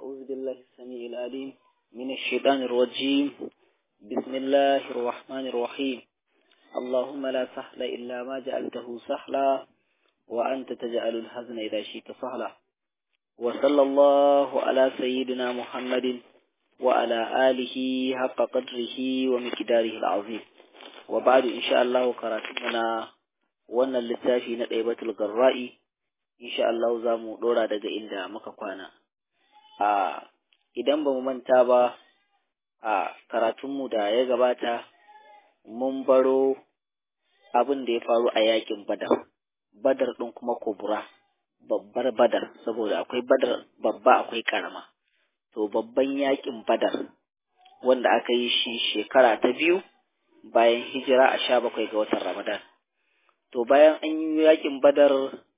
أعوذ بالله السميع العليم من الشيطان الرجيم بسم الله الرحمن الرحيم اللهم لا سهل إلا ما جعلته سهلا وأنت تجعل الحزن إذا شئت سهلا وصلى الله على سيدنا محمد وعلى آله حق قدره ومقداره العظيم وبعد إن شاء الله كراتمنا wannan littafi na ɗaibatul garra'i insha Allah za mu ɗora daga inda muka kwana a idan ba mu manta ba a karatunmu da ya gabata mun baro abin da ya faru a yakin badar badar ɗin kuma kubura babbar badar saboda akwai badar babba akwai karama to babban yakin badar wanda aka yi shi shekara ta biyu bayan hijira a sha bakwai ga watan ramadan to bayan an yi yakin badar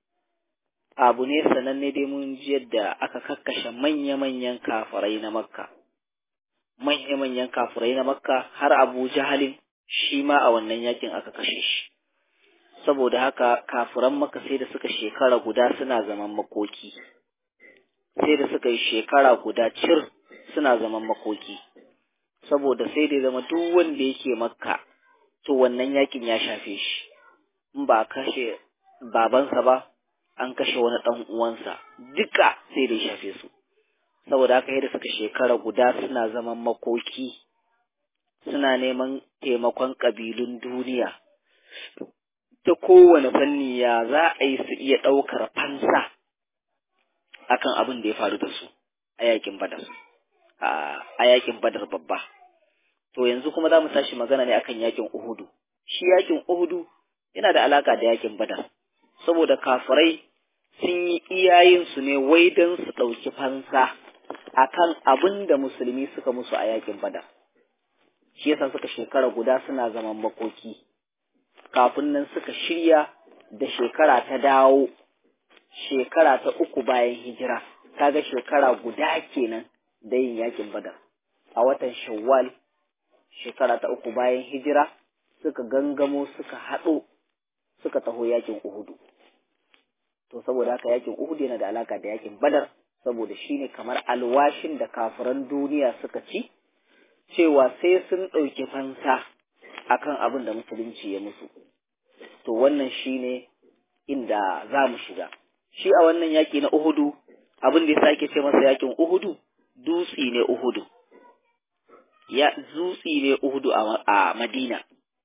abu ne sananne dai mun ji yadda aka kakkashe manya-manyan kafirai na makka manya-manyan kafirai na makka har abu jahalin shi ma a wannan yakin aka kashe shi saboda haka kafiran makka sai da suka shekara guda suna zaman makoki sai da suka yi shekara guda cir suna zaman makoki saboda sai da zama duk wanda yake makka to wannan yakin ya shafe shi in ba kashe babansa ba an kashe wani ɗan uwansa duka sai da ya shafe su saboda haka yadda suka shekara guda suna zaman makoki suna neman taimakon ƙabilun duniya ta kowane fanni ya za a yi su iya ɗaukar fansa akan abin da ya faru da su a yakin badar a yakin badar babba to yanzu kuma za mu tashi magana ne akan yakin uhudu shi yakin uhudu yana da alaka da yakin badar saboda kafirai sun yi iyayensu ne wai don su ɗauki fansa akan abin da musulmi suka musu a yakin badar shi yasa suka shekara guda suna zaman makoki kafin nan suka shirya da shekara ta dawo shekara ta uku bayan hijira kaga shekara guda kenan da yin yakin badar a watan shawwal shekara ta uku bayan hijira suka gangamo suka haɗo suka taho yakin uhudu to saboda haka yakin uhudu yana da alaka da yakin badar saboda shine kamar alwashin da kafiran duniya suka ci cewa sai sun ɗauki fansa akan abin da musulunci ya musu to wannan shine inda za mu shiga shi a wannan yaki na uhudu abin da ya sake ce masa yakin uhudu dutsi ne uhudu ya dutsi ne uhudu a madina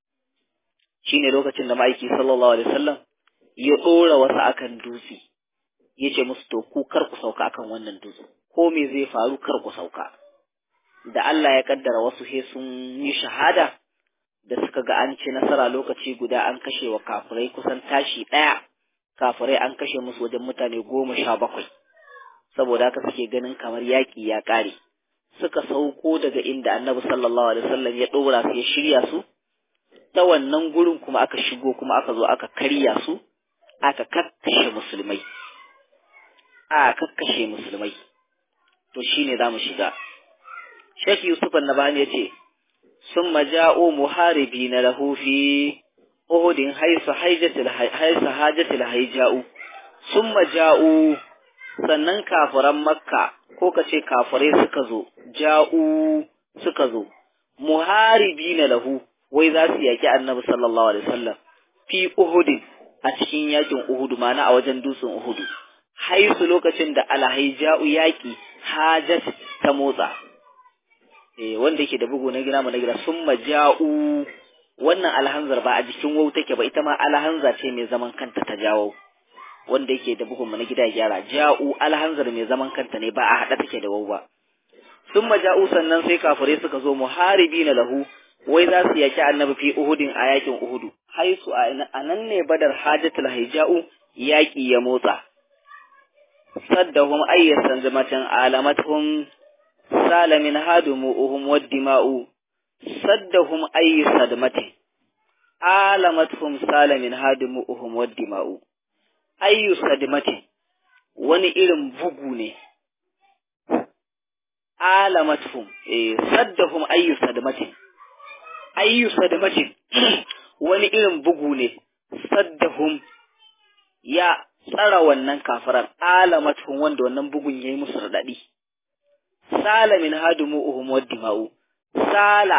shine lokacin da ma'aiki sallallahu alaihi wasallam ya ɗora wasu akan dutse ya ce musu to ku kar ku sauka akan wannan dutse ko me zai faru kar ku sauka da Allah ya kaddara wasu he sun yi shahada da suka ga an ci nasara lokaci guda an kashe wa kafirai kusan tashi ɗaya kafirai an kashe musu wajen mutane goma sha bakwai saboda haka suke ganin kamar yaƙi ya ƙare suka sauko daga inda annabi sallallahu alaihi wasallam ya ɗora su ya shirya su ta wannan gurin kuma aka shigo kuma aka zo aka karya su aka kakkashe musulmai a kakkashe musulmai to shine zamu shiga Sheikh Yusuf Annabani yace summa ja'u muharibina lahu fi Uhudin haisu haijatil haisu hajatil haija'u summa ja'u sannan kafiran Makka ko kace kafirai suka zo ja'u suka zo muharibina lahu wai za su yaki Annabi sallallahu alaihi wasallam fi Uhudin a cikin yakin Uhudu mana a wajen dutsen Uhudu haisu lokacin da alhaija'u yaki hajat ta motsa eh wanda yake da bugu na gina mu na gida summa ja'u wannan alhanzar ba a jikin wau take ba ita ma alhanza ce mai zaman kanta ta jawo wanda yake da bugun mu na gida gyara ja'u alhanzar mai zaman kanta ne ba a hada take da wau ba summa ja'u sannan sai kafirai suka zo muharibina lahu wai za su yaki annabi fi uhudin a yakin uhudu haisu a nan ne badar hajjatul haija'u yaƙi ya motsa saddahum ayyasan zamatan alamatuhum salamin hadumuhum waddima'u saddahum ayyasad matin alamatuhum salamin hadumuhum waddima'u ayyusad matin wani irin bugu ne alamatuhum eh saddahum ayyusad matin ayyu sadamatin wani irin bugu ne saddahum ya tsara wannan kafiran alamatuhum wanda wannan bugun yayi musu radadi sala min hadumu'uhum wad dima'u sala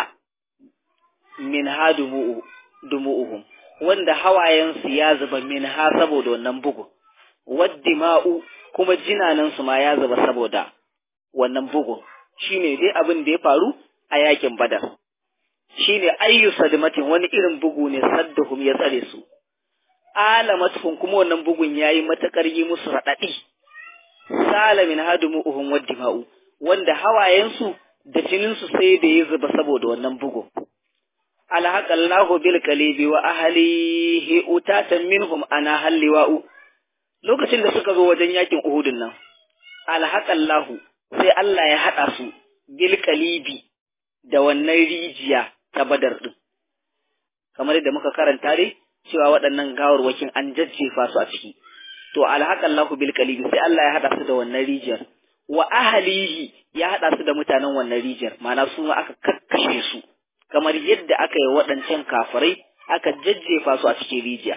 min hadumu'uhum wanda hawayensu ya zuba min ha saboda wannan bugu wad dima'u kuma jinanansu ma ya zuba saboda wannan bugu shine dai abin da ya faru a yakin badar shine ayyu sadmatin wani irin bugu ne saddahum ya tsare su alamatuhum kuma wannan bugun yayi matakar yi musu radadi salamin hadumuhum waddima'u wanda hawayensu da jininsu sai da ya zuba saboda wannan bugu alhaqallahu bil qalibi wa ahlihi utatan minhum ana halliwa'u lokacin da suka zo wajen yakin uhudun nan alhaqallahu sai Allah ya hada su bil qalibi da wannan rijiya ta badar din kamar yadda muka karanta dai cewa waɗannan gawarwakin an jajjefa su a ciki to alhaqallahu bil qalibi sai Allah ya hada su da wannan rijiyar wa ahlihi ya hada su da mutanen wannan rijiyar ma'ana su ma aka kakkashe su kamar yadda aka yi waɗancan kafirai aka jajjefa su a cikin rijiya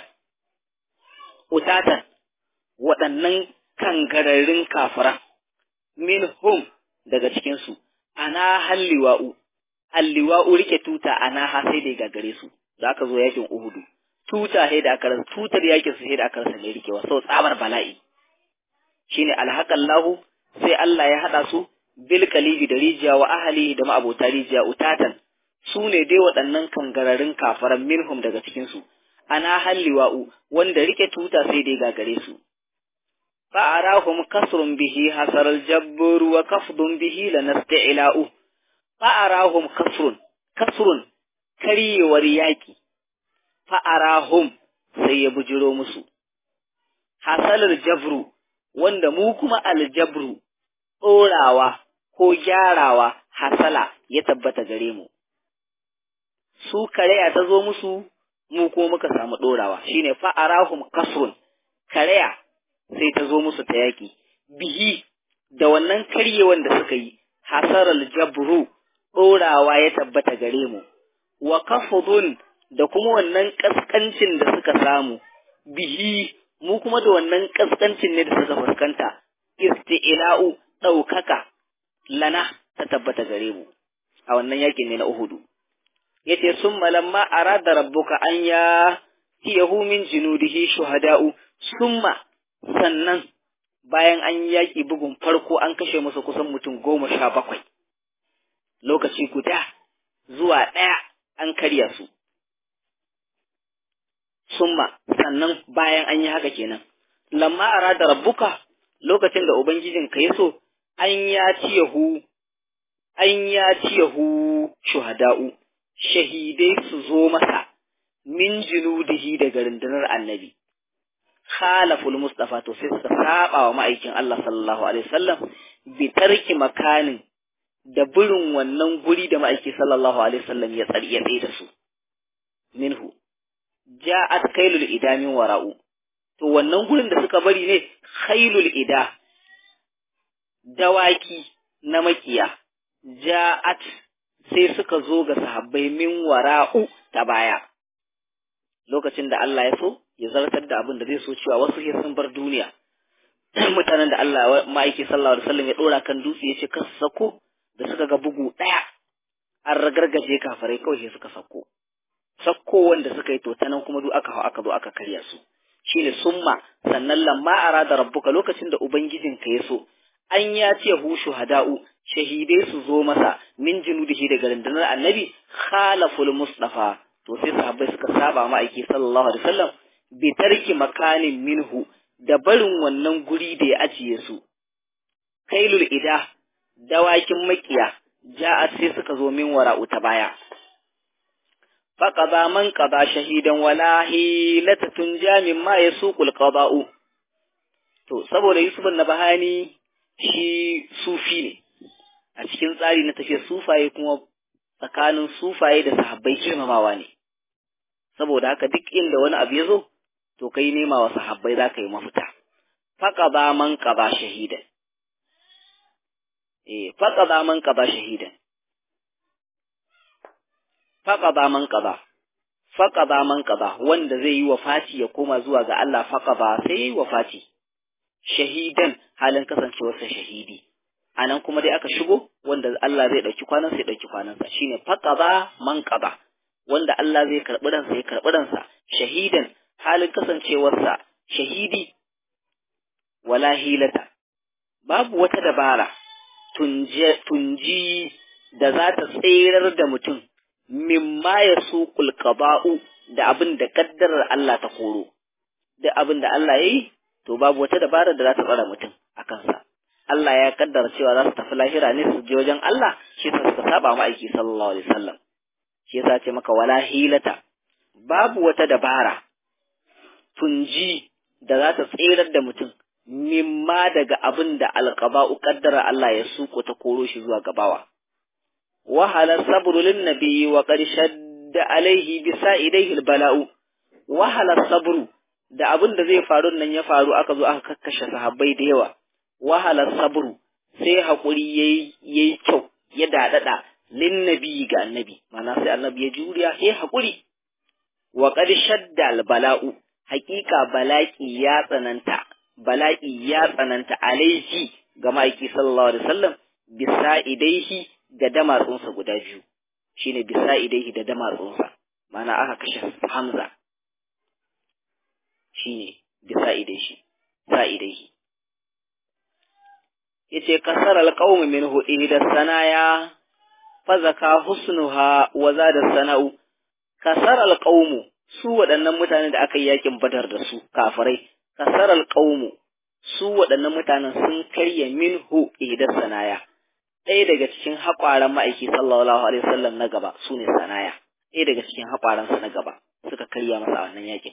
utatan waɗannan kangararrun kafiran minhum daga cikin su ana halliwa'u alliwa'u rike tuta ana ha sai da gagare su da aka zo yakin uhudu tuta sai da aka rasa tutar yakin su sai da aka rasa ne rikewa sau tsabar bala'i shine alhaqallahu sai Allah ya hada su bil kalibi da rijiya wa ahli da ma'abota rijiya utatan su ne dai waɗannan kangararin kafaran minhum daga cikin su ana halliwa'u wanda rike tuta sai dai gagare su fa arahum kasrun bihi hasaral jabbur wa kafdun bihi lanasti'la'u fa arahum kasrun kasrun karyewar yaki fa arahum sai ya bujiro musu hasalar jabru wanda mu kuma aljabru ɗorawa ko gyarawa hasala ya tabbata gare mu. Su karaya ta zo musu mu ko muka samu ɗorawa shine fa'arahum kasrun karaya sai ta zo musu ta yaƙi bihi da wannan karyewan da suka yi hasarar jabru ɗorawa ya tabbata gare mu wa kafudun da kuma wannan ƙasƙancin da suka samu bihi mu kuma da wannan ƙasƙancin ne da suka fuskanta isti'la'u ɗaukaka lana ta tabbata gare mu a wannan yakin ne na Uhudu yace summa lamma arada rabbuka an ya tiyahu min junudihi shuhada'u summa sannan bayan an yi yaki bugun farko an kashe musu kusan mutum goma sha bakwai lokaci guda zuwa ɗaya an karya su summa sannan bayan an yi haka kenan lamma arada rabbuka lokacin da ubangijinka ya so an ya ciyahu an ya ciyahu shuhada'u shahidai su zo masa min junudihi daga rundunar annabi khalaful mustafa to sai suka saba wa ma'aikin Allah sallallahu alaihi wasallam bi tarki makanin da burin wannan guri da ma'aiki sallallahu alaihi wasallam ya tsari ya tsaye da su minhu ja'at kailul idamin wara'u to wannan gurin da suka bari ne khailul ida dawaki na makiya ja'at sai suka zo ga sahabbai min wara'u ta baya lokacin da Allah ya so ya zartar da abin da zai so cewa wasu sai sun bar duniya mutanen da Allah ma'aiki sallallahu alaihi wasallam ya dora kan dutse ya ce kasu sako da suka ga bugu daya an ragargaje kafirai kawai sai suka sako sakko wanda suka yi to ta nan kuma duk aka hau aka zo aka karya su shine summa sannan lamma arada rabbuka lokacin da ubangijinka ya so an ya ce hu shuhada'u shahidai su zo masa min junudihi daga rundunar annabi khalaful mustafa to sai sahabbai suka saba ma'aiki sallallahu alaihi wasallam bi tarki makanin minhu da barin wannan guri da ya ajiye su kailul ida dawakin makiya ja'at sai suka zo min wara'u ta baya faqada man qada shahidan wala hilata tunja mimma yasuqul qada'u to saboda Yusuf na bahani shi sufi ne a cikin tsari na tafiyar sufaye kuma tsakanin sufaye da sahabbai girmamawa ne saboda haka duk inda wani abu ya zo to kai nema wa sahabbai za ka yi mafita faqada man qada shahidan eh faqada man qada shahidan faqada man qada faqada man qada wanda zai yi wafati ya koma zuwa ga Allah faqada sai yi wafati shahidan halin kasancewarsa shahidi anan kuma dai aka shigo wanda Allah zai dauki kwanan sai dauki kwanan sa shine faqaba man qaba wanda Allah zai karbi ransa ya karbi ransa shahidan halin kasancewarsa shahidi wala hilata babu wata dabara tunji da za ta tserar da mutum mimma ya su qada'u da abin da kaddarar Allah ta koro da abin da Allah yayi to babu wata dabara da za ta tsara mutum a kansa Allah ya kaddara cewa za su tafi lahira ne su je wajen Allah shi ta suka saba ma aiki sallallahu alaihi wasallam shi yasa ce maka wala hilata babu wata dabara tunji da za ta tserar da mutum mimma daga abin da alqaba'u kaddara Allah ya suko ta koro shi zuwa gabawa wahala sabru lin nabiyyi wa qad shadda alaihi bisa'idaihi albala'u wahala sabru da abin da zai faru nan ya faru aka zo aka kakkashe sahabbai da yawa wahala sabru sai haƙuri yayi yayi kyau ya dadada lin nabi ga annabi mana sai annabi ya juriya sai haƙuri wa qad shadda al bala'u haƙiƙa bala'i ya tsananta bala'i ya tsananta alaihi ga ma'aiki sallallahu alaihi wasallam bisa idaihi da damatsunsa guda biyu shine bisa idaihi da damatsunsa mana aka kashe Hamza shine bisa idaihi sa idaihi yace kasar alqawm minhu ihda sanaya fa zaka husnuha wa zada sana'u kasar alqawm su waɗannan mutanen da aka yi yakin badar da su kafirai kasar alqawm su waɗannan mutanen sun karya minhu ihda sanaya ɗaya daga cikin haƙwaran ma'aiki sallallahu alaihi wasallam na gaba su ne sanaya ɗaya daga cikin haƙwaransa na gaba suka karya masa wannan yakin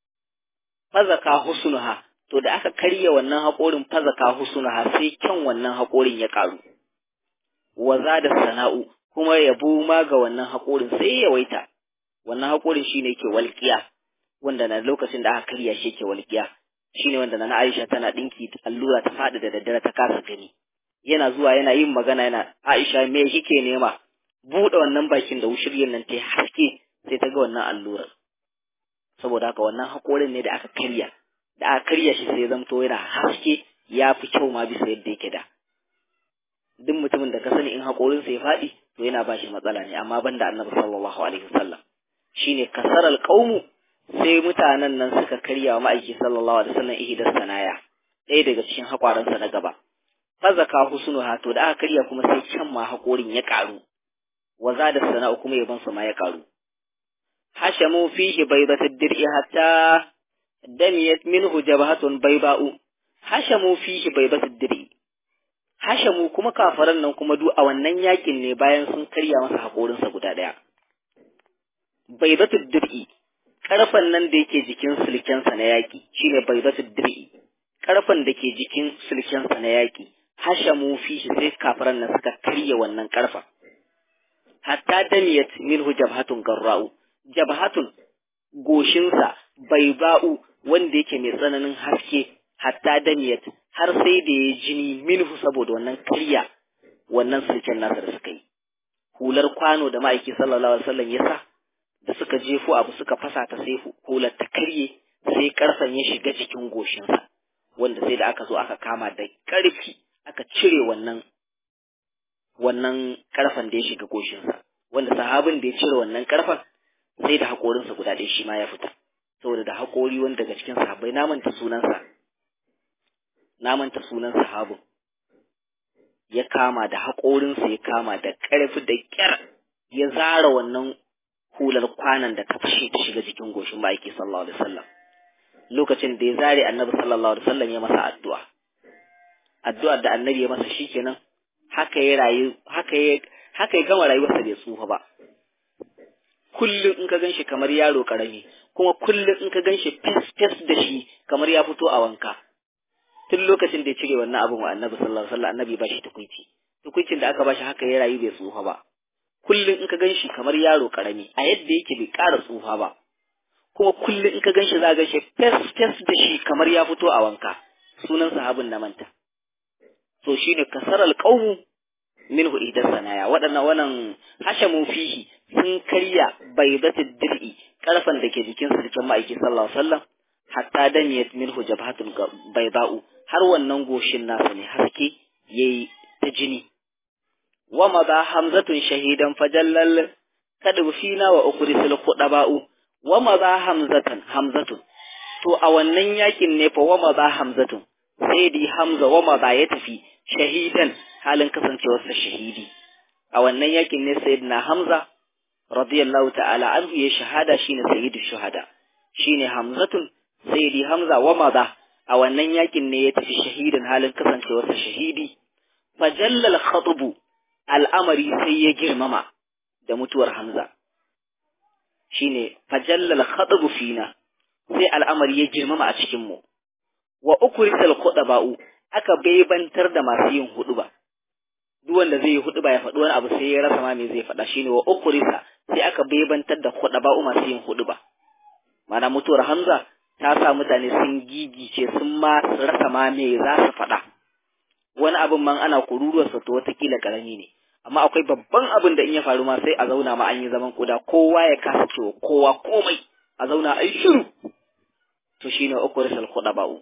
fazaka husnuha to da aka karya wannan haƙorin fazaka husnuha sai kyan wannan haƙorin ya ƙaru wa da sana'u kuma yabo ma ga wannan haƙorin sai ya waita wannan haƙorin shine ke walƙiya wanda na lokacin da aka karya shi ke walƙiya shine wanda na Aisha tana dinki allura ta faɗi da daddare ta kasa gani yana zuwa yana yin magana yana Aisha me kike nema buɗe wannan bakin da wushiryen nan ta haske sai ta ga wannan allurar saboda haka wannan haƙorin ne da aka karya da aka karya shi sai zamto yana haske ya fi kyau ma bisa yadda yake da duk mutumin da ka sani in haƙorinsa ya faɗi to yana ba shi matsala ne amma ban da annabi sallallahu alaihi wasallam shine kasar alƙaumu sai mutanen nan suka karya wa ma'aiki sallallahu alaihi wasallam ihdar sanaya ɗaya daga cikin haƙwaransa na gaba fazaka husnuha to da aka karya kuma sai can ma haƙorin ya ƙaru wa da sana'u kuma yabansa ma ya ƙaru hashamu fihi baydatad dir'i hatta damiyat minhu jabhatun bayba'u hashamu fihi baydatad dir'i hashamu kuma kafaran nan kuma du a wannan yakin ne bayan sun karya masa hakorinsa guda daya baydatad dir'i karfan nan da yake jikin sulkensa na yaki shine baydatad dir'i karfan da ke jikin sulkensa na yaki hashamu fihi sai kafaran nan suka karya wannan karfa hatta damiyat minhu jabhatun garra'u jabhatun goshinsa bai ba'u wanda yake mai tsananin haske hatta damiyat har sai da ya jini minhu saboda wannan karya wannan sulken nasa da suka yi hular kwano da ma'aiki sallallahu alaihi wasallam ya sa da suka jefo abu suka fasa ta sai hular ta karye sai karfan ya shiga jikin goshinsa wanda sai da aka zo aka kama da karfi aka cire wannan wannan karfan da ya shiga goshinsa wanda sahabin da ya cire wannan karfan sai da haƙorinsa guda ɗaya shi ma ya fita saboda da haƙori wani daga cikin sahabbai na manta sunansa na manta sunan sahabin ya kama da haƙorinsa ya kama da ƙarfi da ƙyar ya zara wannan hular kwanan da ta fashe ta shiga jikin goshin ma'aiki sallallahu alaihi wasallam lokacin da ya zare annabi sallallahu alaihi wasallam ya masa addu'a addu'ar da annabi ya masa shikenan haka ya rayu haka ya haka ya gama rayuwarsa bai tsufa ba kullum in ka gan shi kamar yaro karami kuma kullum in ka gan shi fes da shi kamar ya fito a wanka tun lokacin da ya cire wannan abin wa annabi sallallahu alaihi wasallam annabi ba shi tukuici tukuicin da aka ba shi haka ya rayu bai tsufa ba kullum in ka gan shi kamar yaro karami a yadda yake bai ƙara tsufa ba kuma kullum in ka gan shi za ka gan shi fes fes da shi kamar ya fito a wanka sunan sahabin na manta to shine kasaral qaumu minhu idan sanaya waɗannan wannan hashamu fihi sun karya baidatul dir'i karfan da ke jikin sarkin ma'aiki sallallahu alaihi wasallam hatta damiyat minhu jabhatul bayda'u har wannan goshin nasa ne haske yayi ta jini wa maza hamzatun shahidan fajallal kadu fina wa ukrisul khudaba'u wa maza hamzatan hamzatun to a wannan yakin ne fa wa maza hamzatun sai di hamza wa maza ya tafi shahidan halin kasancewarsa shahidi a wannan yakin ne sayyidina hamza radiyallahu ta'ala anhu ya shahada shine sayyidu shuhada shine hamzatun sayyidi hamza wa maza a wannan yakin ne ya tafi shahidan halin kasancewarsa shahidi fajallal khatubu al'amari sai ya girmama da mutuwar hamza shine fajallal khatubu fina sai al'amari ya girmama a cikin mu wa ukrisal khudaba'u aka baibantar da masu yin huduba duk wanda zai yi huduba ya faɗi wani abu sai ya rasa ma me zai faɗa shine wa ukrisa sai aka baibantar da khudaba'u masu yin huduba mana mutuwar hamza ta sa mutane sun gigice sun ma rasa ma me za su faɗa wani abin man ana kururuwarsa to watakila karami ne amma akwai babban abin da in ya faru ma sai a zauna ma an yi zaman kuda kowa ya kasa cewa kowa komai a zauna ai shiru to shine ukrisal khudaba'u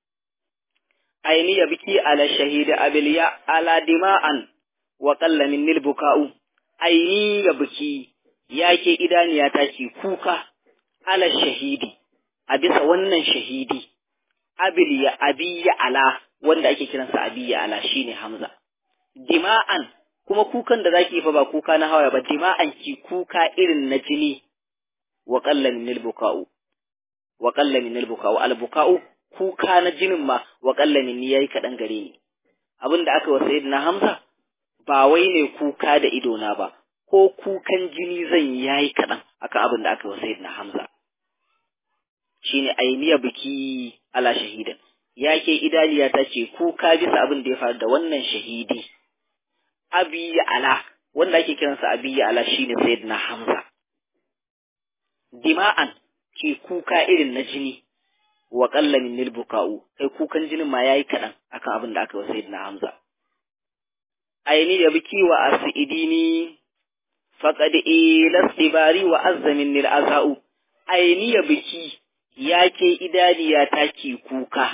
aini ya biki ala shahidi abiliya ala dima'an wa qalla min buka'u aini ya biki yake idaniya ta ki kuka ala shahidi a bisa wannan shahidi abiliya abiya ala wanda ake kiransa abiya ala shine hamza dima'an kuma kukan da zaki fa ba kuka na hawa ba dima'an ki kuka irin na jini wa qalla min buka'u wa qalla min buka'u al buka'u kuka na jinin ma wa kallamin ni yayi kaɗan gare ni abin da aka wa sayyidina Hamza ba wai ne kuka da idona ba ko kukan jini zan yayi kaɗan akan abin da aka wa sayyidina Hamza shine ainiya biki ala shahidan yake idaliya ta ce kuka bisa abin da ya faru da wannan shahidi abiya ala wanda ake kiransa abiya ala shine sayyidina Hamza dima'an ke kuka irin na jini wa qalla min buka'u kai kukan jinin ma yayi kadan akan abin da aka yi wa sayyidina Hamza aini ya biki wa asidini faqad ila sibari wa azza min nil azau aini ya biki yake idaniya ta ki kuka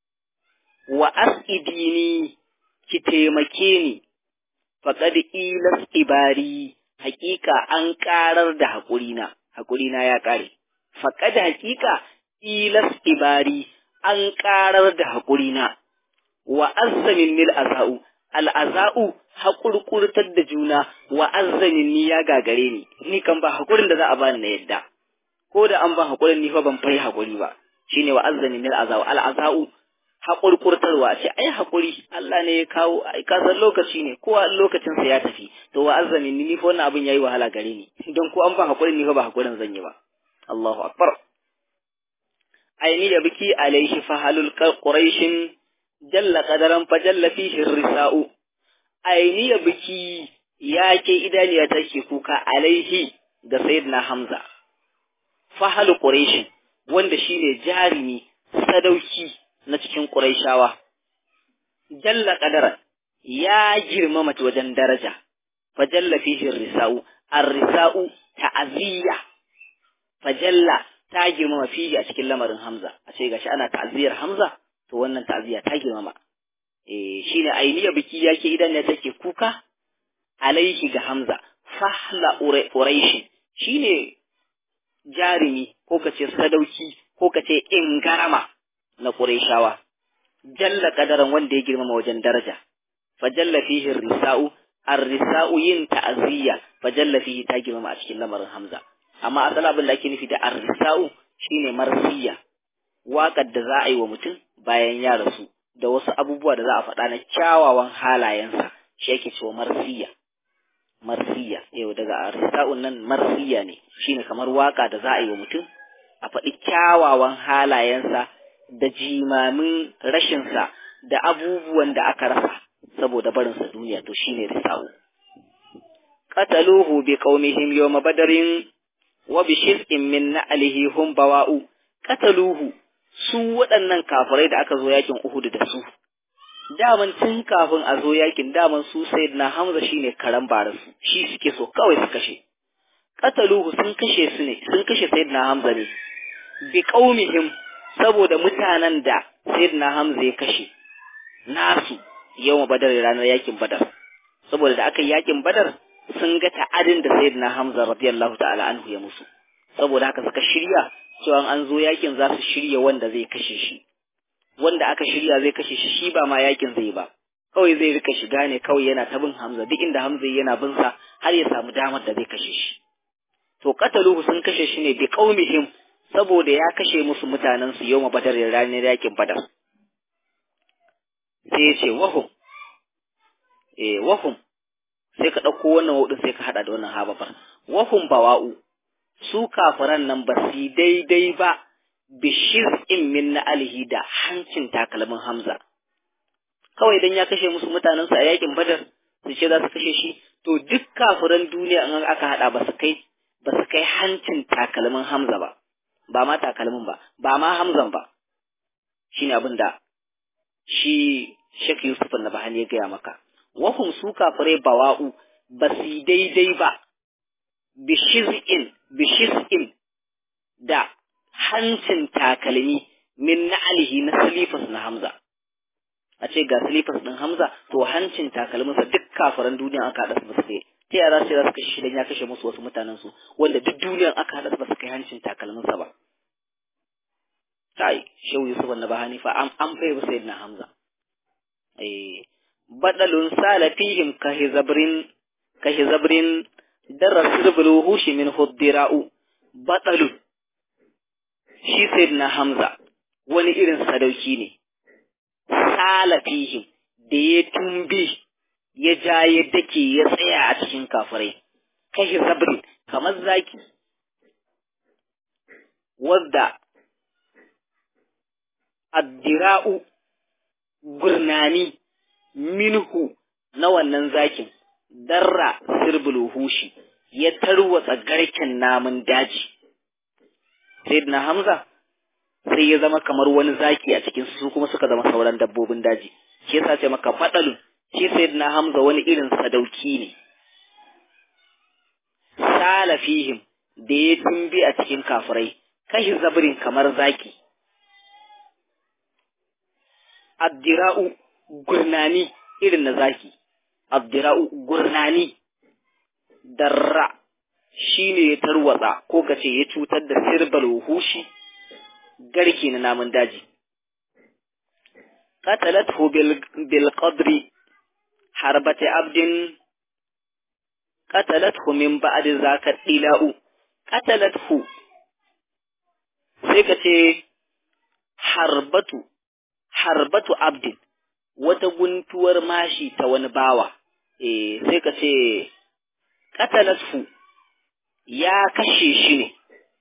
wa asidini ki taimake ni faqad ila sibari hakika an karar da hakurina hakurina ya kare faqad hakika ilas ibari an ƙarar da haƙurina, wa azzamin nil aza'u, al'aza'u haƙurƙurtar da juna wa azzamin ni ya gagare ni, ni kan ba haƙurin da za a bani na yadda, ko da an ba haƙurin ni fa ban fai haƙuri ba, shi ne wa azzamin nil aza'u, al'aza'u haƙurƙurtarwa ce, ai haƙuri, Allah ne ya kawo, ai kasan lokaci ne, kowa lokacinsa ya tafi, to wa azzamin ni, ni fa wannan abin ya yi wahala gare ni, don ko an ba haƙurin ni fa ba haƙurin zan yi ba. Allahu Akbar. aini da biki alaihi fahalul quraishin jalla qadaran fa jalla fihi risau aini da biki yake idaniya take kuka alaihi ga sayyidina hamza fahalul quraishin wanda shine jarimi sadauki na cikin quraishawa jalla qadaran ya girmama wajen daraja fa jalla fihi risau ar-risau ta'ziya fa jalla ta girmama fihi a cikin lamarin Hamza a ce gashi ana ta'ziyar Hamza to wannan ta'ziya ta girmama eh shine ainiya biki yake idan ne take kuka alaihi ga Hamza fahla quraish shine jarimi ko kace sadauki ko kace ingarama na quraishawa jalla kadaran wanda ya girmama wajen daraja fajalla fihi risau ar-risau yin ta'ziya fajalla fihi ta girmama a cikin lamarin Hamza amma asali abin da ake nufi da arrisa'u shine marsiya waƙar da za a yi wa mutum bayan ya rasu da wasu abubuwa da za a faɗa na kyawawan halayensa shi yake cewa marsiya marsiya yau daga arrisa'un nan marsiya ne shine kamar waƙa da za a yi wa mutum a faɗi kyawawan halayensa da jimamin rashinsa da abubuwan da aka rasa saboda barinsa duniya to shine risa'u qataluhu bi qaumihim yawma badarin wa bi shiz'in min na'lihi hum bawa'u qataluhu su waɗannan kafirai da aka zo yakin Uhud da su daman tun kafin a zo yakin daman su sayyidina Hamza shine karan barasu shi suke so kawai su kashe qataluhu sun kashe su ne sun kashe sayyidina Hamza ne bi qaumihim saboda mutanen da sayyidina Hamza ya kashe nasu yawma badar ranar yakin badar saboda da aka yi yakin badar sun ga ta'adin da sayyidina Hamza radiyallahu ta'ala anhu ya musu saboda haka suka shirya cewa an zo yakin za su shirya wanda zai kashe shi wanda aka shirya zai kashe shi shi ba ma yakin zai ba kawai zai rika shiga ne kawai yana ta bin Hamza duk inda Hamza yana bin sa har ya samu damar da zai kashe shi to qataluhu sun kashe shi ne bi qaumihim saboda ya kashe musu mutanen su yawma badar ranar yakin badar sai ya ce wahum eh wahum sai ka ɗauko wannan wudin sai ka haɗa da wannan habafar wahum bawa'u su kafiran nan ba su daidai ba bishir in min na alihi da hancin takalmin hamza kawai idan ya kashe musu mutanen su a yakin badar su ce za su kashe shi to duk kafiran duniya in aka haɗa ba su kai ba su kai hancin takalmin hamza ba ba ma takalmin ba ba ma hamzan ba shine abin da shi Sheikh Yusuf na bahani ya gaya maka wahum su kafirai bawa'u ba su daidai ba bishiz'in bishiz'in da hancin takalmi min na'alihi na silifas na Hamza a ce ga silifas ɗin Hamza to hancin takalminsa duk kafiran duniya aka haɗa su ba su kai ta yara sai za su kashe shi dan ya kashe musu wasu mutanen su wanda duk duniyan aka haɗa su ba su kai hancin takalminsa ba kai shehu Yusuf na bahani fa an an bai ba sayyidina Hamza eh badalun sala fihim ka hizabrin ka hizabrin darasir buluhushi min huddira'u badalun shi sayyidina Hamza wani irin sadauki ne sala fihim da ya tumbi ya ja ya dake ya tsaya a cikin kafirai ka hizabrin kamar zaki wadda addira'u gurnani minhu na wannan zakin darra sirbul hushi ya tarwatsa garken namun daji sayyidina hamza sai ya zama kamar wani zaki a cikin su kuma suka zama sauran dabbobin daji shi yasa ce maka fadalun shi sayyidina hamza wani irin sadauki ne sala fihim da ya tumbi a cikin kafirai kashi zabrin kamar zaki addira'u gurnani irin na zaki abdira'u gurnani darra shi ne ya tarwatsa ko ka ce ya cutar da sirbal hushi garki na namun daji qatalathu bil qadri harbati abdin qatalathu min ba'd zaka dila'u qatalathu sai ka ce harbatu harbatu abdin wata guntuwar mashi ta wani bawa, eh sai ka ce, Katalatfu ya kashe shi ne,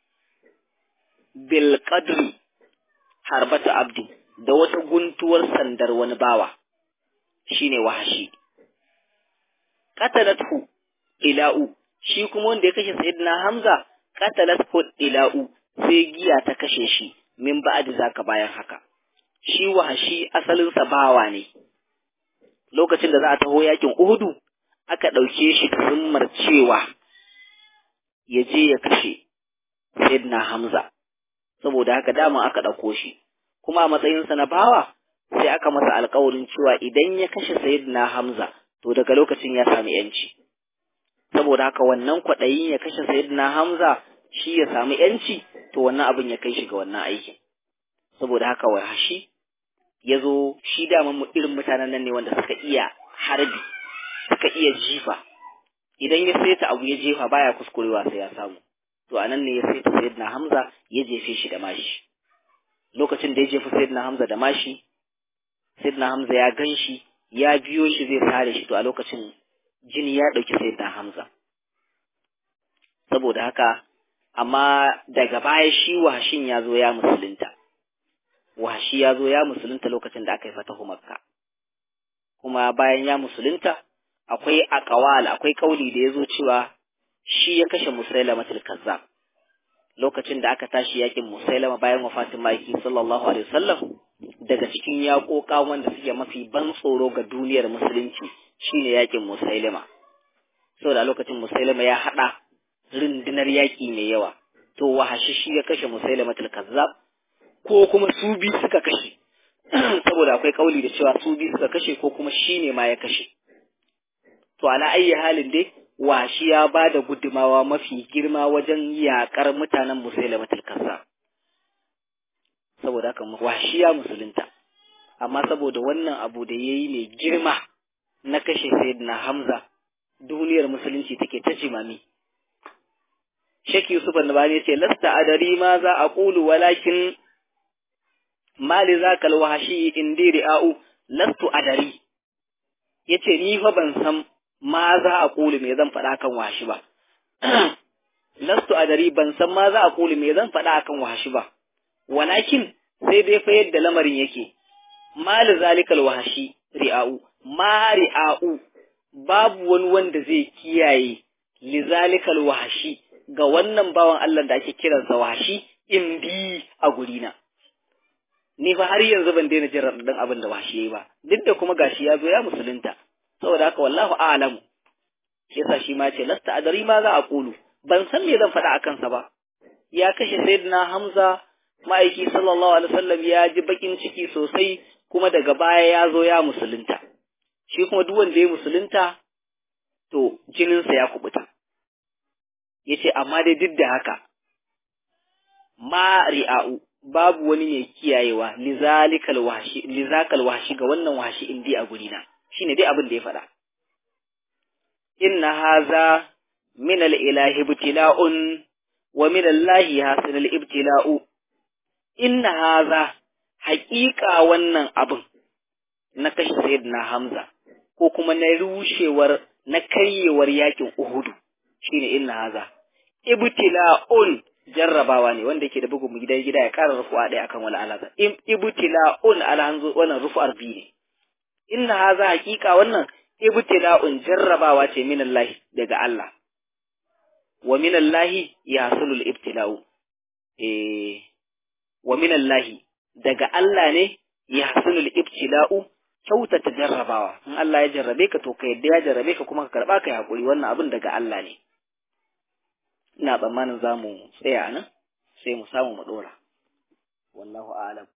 bil qadri harbatu abdin da wata guntuwar sandar wani bawa, shi ne wahashi. Katalatfu ila'u, shi kuma wanda ya kashe Sayyidina Hamza, katalatfu ila'u sai giya ta kashe shi, min ba'adi zaka bayan haka. shi wahashi asalinsa bawa ne lokacin da za a taho yakin uhudu aka ɗauke shi da zimmar cewa ya je ya kashe sayyidina hamza saboda haka dama aka ɗauko shi kuma a matsayinsa na bawa sai aka masa alkawarin cewa idan ya kashe sayyidina hamza to daga lokacin ya sami yanci saboda haka wannan kwaɗayin ya kashe sayyidina hamza shi ya sami yanci to wannan abin ya kai shi ga wannan aikin saboda haka wahashi ya zo shi daman irin mutanen nan ne wanda suka iya harbi suka iya jifa idan ya saita abu ya jefa baya kuskurewa sai ya samu to anan ne ya saita sayyidina hamza ya jefe shi da mashi lokacin da ya jefa sayyidina hamza da mashi sayyidina hamza ya gan shi ya biyo shi zai sare shi to a lokacin jini ya ɗauki sayyidina hamza saboda haka amma daga baya shi wahashin ya zo ya musulunta wahashi ya zo ya musulunta lokacin da aka yi fatahu makka kuma bayan ya musulunta akwai akawal akwai kauli da ya zo cewa shi ya kashe musailama kazzab lokacin da aka tashi yakin musailama bayan wafatin maki sallallahu alaihi wasallam daga cikin yaƙoƙa wanda suke mafi ban tsoro ga duniyar musulunci shine yakin musailama saboda lokacin musailama ya haɗa rundunar yaƙi mai yawa to wahashi shi ya kashe musailama kazzab ko kuma su bi suka kashe saboda akwai kauli da cewa su bi suka kashe ko kuma shi ne ma ya kashe to ala ayyi halin dai washi ya ba da gudumawa mafi girma wajen yakar mutanen musailamatul kazzab saboda haka washi ya musulunta amma saboda wannan abu da yayi mai girma na kashe sayyidina hamza duniyar musulunci take ta jimami Sheikh Yusuf Annabani yace lasta adari ma za a qulu walakin mali zaka alwahshi indi ri'au lastu adari yace ni fa ban san ma za a qulu me zan faɗa kan washi ba lastu adari ban san ma za a qulu me zan faɗa akan washi ba walakin sai dai fa yadda lamarin yake mali zalikal wahshi ri'au ma ri'au babu wani wanda zai kiyaye lizalikal wahshi ga wannan bawan Allah da ake kiransa washi in bi a gurina. Ni fa har yanzu ban daina jin raɗaɗin abin da washi yayi ba, duk da kuma gashi ya zo ya musulunta, saboda haka wallahu a'lamu. Shi yasa shi ma ce lasta adari ma za a kulu, ban san me zan faɗa a kansa ba. Ya kashe Sayyidina Hamza ma'aiki sallallahu alaihi wasallam ya ji bakin ciki sosai kuma daga baya ya zo ya musulunta. Shi kuma duk wanda ya musulunta to jininsa ya kubuta. ya ce amma dai duk da haka ma ri'a'u babu wani mai kiyayewa lizalikal washi lizakal washi ga wannan washi indi a gurina shine dai abin da ya faɗa inna haza min al-ilahi ibtila'un wa min allahi hasan al-ibtila'u inna haza haƙiƙa wannan abin na kashe sayyidina hamza ko kuma na rushewar na karyewar yakin uhudu shine inna haza ibtila'un jarrabawa ne wanda yake da bugun gida gida ya ƙara rufu'a ɗaya akan wala alaza ibtila'un alhanzu wannan rufu'ar biyu ne inna haza hakika wannan ibtila'un jarrabawa ce min Allah daga Allah wa min Allah yahsulul ibtila'u eh wa min Allah daga Allah ne yahsulul ibtila'u kyautata jarrabawa in Allah ya jarrabe ka to ka yadda ya jarrabe ka kuma ka karba ka hakuri wannan abin daga Allah ne ina tsammanin za mu tsaya nan sai mu samu mu ɗora wallahu a'lam